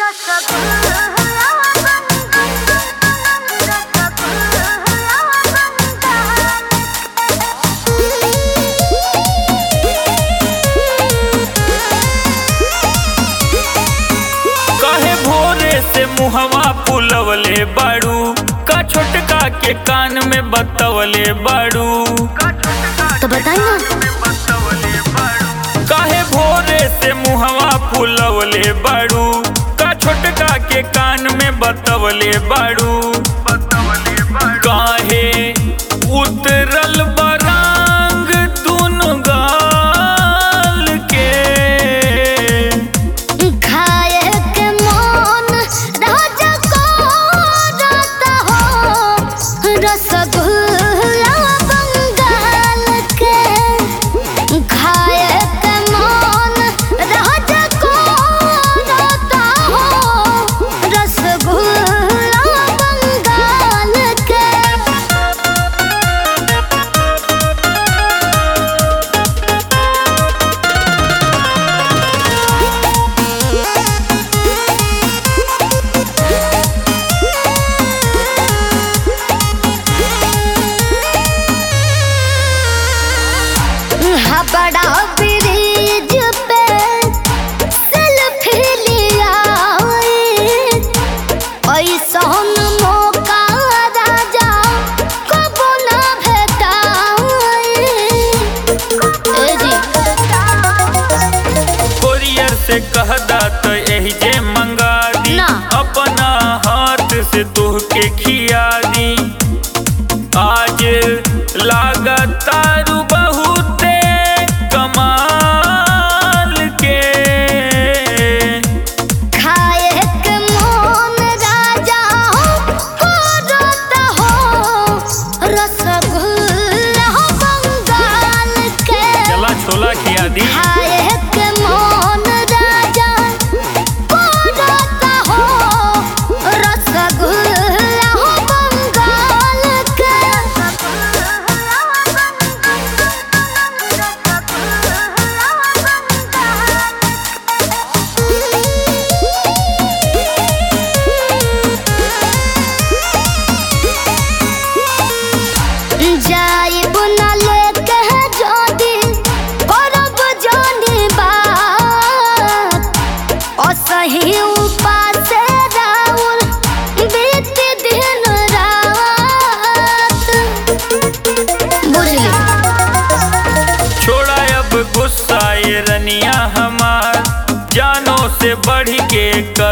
कहे भोरे से मुहवा फुलवले बाड़ू का छोटका के कान में बतवले बाड़ू तो बताई ना काहे भोरे से मुहवा फुलवले बाड़ू का छोटका के कान में बतवले बाड़ू काहे उतरल बरांग दुनु गाल के खाए के मन राजा को राता हो रसगुल्ला बंगाल के खाए के मन राजा को राता हो रसगुल्ला बंगाल के बड़ा ब्रिज पे सेल्फी लिया ऐसन मौका राजा कबो ना भेटाई ए जी कोरियर से कहदा तो यही जे मंगा दी ना। अपना हाथ से तोहके खिया दी आज लागतारू बहुते कमाल के खाए के मन राजा हो रोता हो रसगुल्ला बंगाल के चला छोला खिया दी खाए के मन राजा को रोता हो रसगुल्ला बंगाल के जाइब ना लेके जोदी करब जोनी बात असही उपास राउर बीत दिन रात बुझली छोड़ा अब गुस्सा ये रनिया हमार जानो से बढ़ के कर